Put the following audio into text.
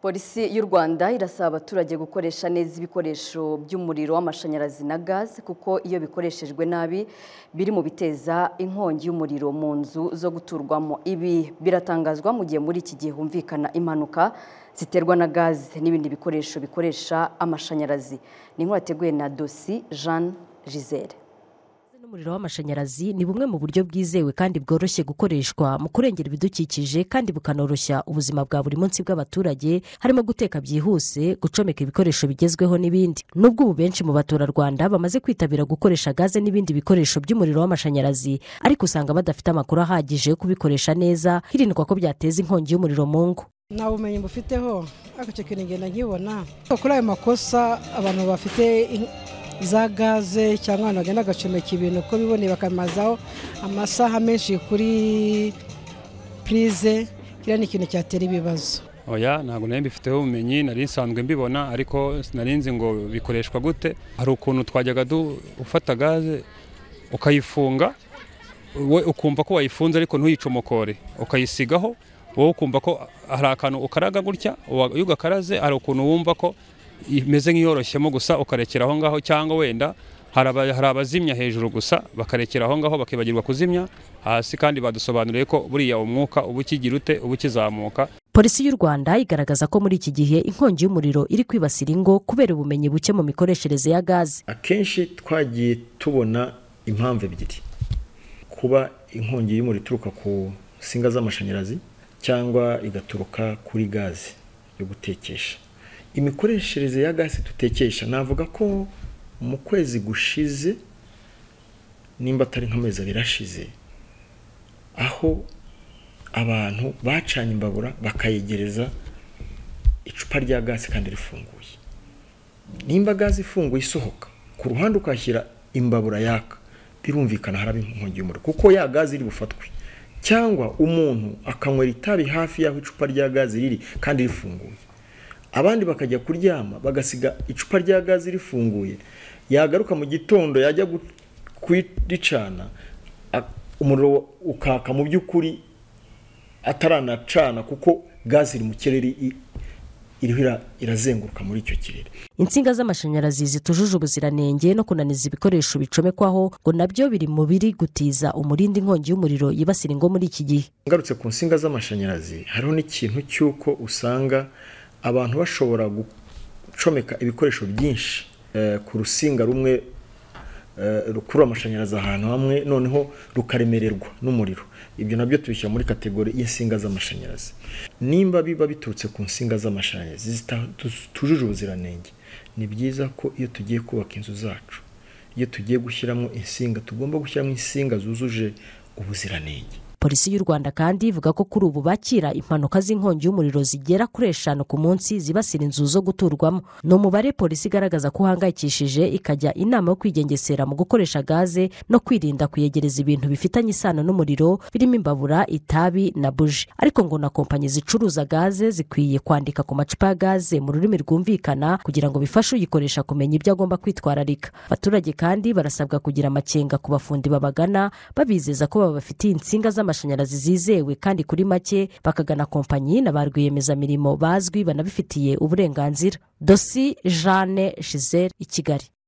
polisi y'u rwanda irasaba abaturage gukoresha neza ibikoresho by'umuriro w'amashanyarazi na gaze kuko iyo bikoreshejwe nabi biri mu biteza inkongi y'umuriro mu nzu zo guturwamo ibi biratangazwa mu gihe muri iki gihe humvikana impanuka ziterwa na gaze n'ibindi bikoresho bikoresha amashanyarazi ni inkuru yateguwe na dosi jean giselle n'umuriro w'amashanyarazi ni bumwe mu buryo bwizewe kandi bworoshye gukoreshwa mu kurengera ibidukikije kandi bukanoroshya ubuzima bwa buri munsi bw'abaturage harimo guteka byihuse gucomeka ibikoresho bigezweho n'ibindi nubwo ubu benshi mu baturarwanda bamaze kwitabira gukoresha gaze n'ibindi bikoresho by'umuriro w'amashanyarazi ariko usanga badafite amakuru ahagije yo kubikoresha neza hirindwa ko byateza inkongi y'umuriro mu ngo nta bumenyi bufiteho ariko icyo kintu ngenda nkibona kuri ayo makosa abantu bafite za gaze cyangwa abantu bagenda bagacomeka ibintu uko biboneye bakamazaho amasaha menshi kuri purize kiriya ni ikintu cyatera ibibazo oya ntabwo nari mbifiteho ubumenyi nari nsanzwe mbibona ariko sinari nzi ngo bikoreshwa gute hari ukuntu twajyaga ufata gaze ukayifunga we ukumva ko wayifunze ariko ntuyicomokore ukayisigaho wowe ukumva ko hari akantu ukaraga gutya iyo ugakaraze hari ukuntu wumva ko imeze nk'iyoroshyemo gusa ukarekera aho ngaho cyangwa wenda hari abazimya hejuru gusa bakarekera aho ngaho bakibagirwa kuzimya hasi kandi badusobanuriye ko buriya umwuka uba ukigira ute uba ukizamuka polisi y'u rwanda igaragaza ko muri iki gihe inkongi y'umuriro iri kwibasira ingo kubera ubumenyi buke mu mikoreshereze ya gaze akenshi twagiye tubona impamvu ebyiri kuba inkongi y'umuriro ituruka ku nsinga z'amashanyarazi cyangwa igaturuka kuri gaze yo gutekesha imikoreshereze ya gasi dutekesha navuga ko mu kwezi gushize nimba atari nk'amezi abiri ashize aho abantu bacanye imbabura bakayegereza icupa rya gasi kandi rifunguye nimba gazi ifunguye isohoka ku ruhande ukashyira imbabura yaka birumvikana haraba inkongi y'umuriro kuko ya gazi iri bufatwe cyangwa umuntu akanywera itabi hafi y'aho icupa rya gazi riri kandi rifunguye abandi bakajya kuryama bagasiga icupa rya gaze rifunguye yagaruka mu gitondo yajya kuricana umuriro ukaka mu by'ukuri ataranacana kuko gaze iri mu kirere iriho irazenguruka muri icyo kirere insinga z'amashanyarazi zitujuje ubuziranenge no kunaniza ibikoresho bicomekwaho ngo nabyo biri mu biri gutiza umurindi inkongi y'umuriro yibasira ingo muri iki gihe ngarutse ku nsinga z'amashanyarazi hariho n'ikintu cy'uko usanga abantu bashobora gucomeka ibikoresho byinshi ku rusinga rumwe rukurura amashanyarazi ahantu hamwe noneho rukaremererwa n'umuriro ibyo nabyo tubishyira muri kategori y'insinga z'amashanyarazi nimba biba biturutse ku nsinga z'amashanyarazi zitujuje ubuziranenge ni byiza ko iyo tugiye kubaka inzu zacu iyo tugiye gushyiramo insinga tugomba gushyiramo insinga zujuje ubuziranenge polisi y'u rwanda kandi ivuga ko kuri ubu bakira impanuka z'inkongi y'umuriro zigera kuri eshanu ku munsi zibasira inzu zo guturwamo ni umubare polisi igaragaza ko uhangayikishije ikajya inama yo kwigengesera mu gukoresha gaze no kwirinda kuyegereza ibintu bifitanye isano n'umuriro birimo imbabura itabi na buji ariko ngo na kompanyi zicuruza gaze zikwiye kwandika ku macupa ya gaze mu rurimi rwumvikana kugira ngo bifashe uyikoresha kumenya ibyo agomba kwitwararika abaturage kandi barasabwa kugira amakenga ku bafundi babagana babizeza ko babafitiye insinga z'amashanyarazi amashanyarazi zizewe kandi kuri make bakagana kompanyi na ba rwiyemezamirimo bazwi banabifitiye uburenganzira dosi jeanne giselle i kigali